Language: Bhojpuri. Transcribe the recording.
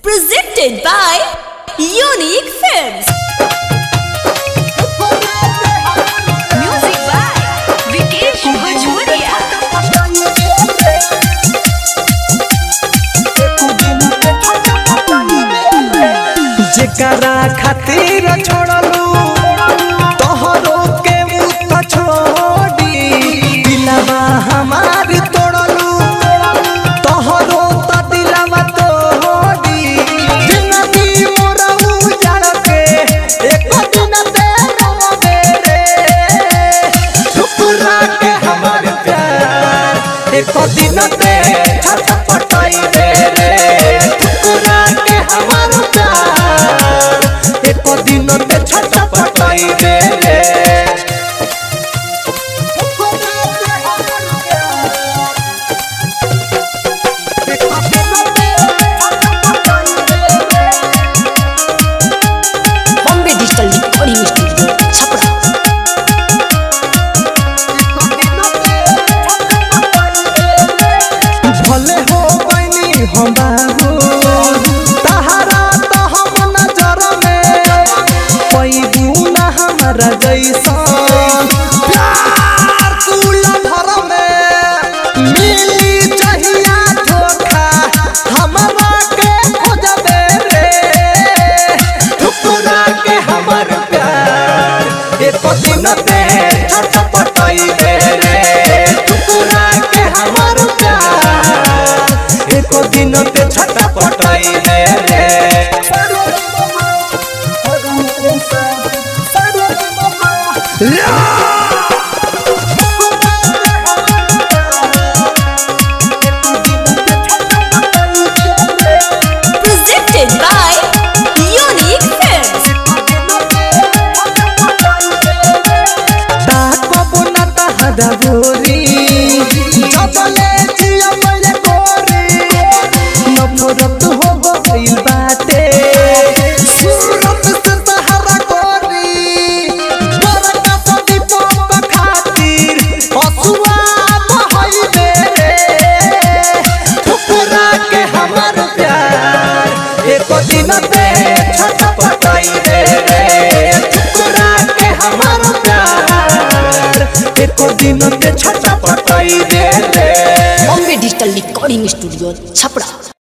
Presented by Unique Films. Music by Vikesh Bhojpuria. जेकरा खातिर छोड़लू तोहरो के मुत छोड़ी दिलवा हमार तोड़लू तोहरो त दिलवा तोड़ी जिंदगी मोरा उजाड़ के एक दिन दे रोवे रे ठुकरा के हमार प्यार एक दिन दे छटपटाई दे रे ठुकरा के हमार प्यार एक दिन दे छटपटाई दे रे Bombay Digital Recording Studio, Chapra. भले हो बनी हम बाबू तहरा तो हम नजर में पैबू ना हमारा जैसन प्यार कुल भर में मिली चाहिया धोखा हमारा के खोजबे रे ठुकरा के हमर प्यार एक दिन पे छटपटाई दे रे ठुकरा के हमर प्यार एक दिन पे छटपटाई दे रे Presented by Unique Films. ताकबो ना तहरा बोरी जबले जिया मैले कोरी नफरत हो गइल बाटे सूरत से तहरा कोरी बरका सदी पोप खातिर हसुआ बहई मेरे ठुकरा के हमर प्यार एक दिन पे छटपटाई दे रे ठुकरा के हमर प्यार एक दिन पे छटपटाई दे रे Bombay Digital Recording Studio, Chapra.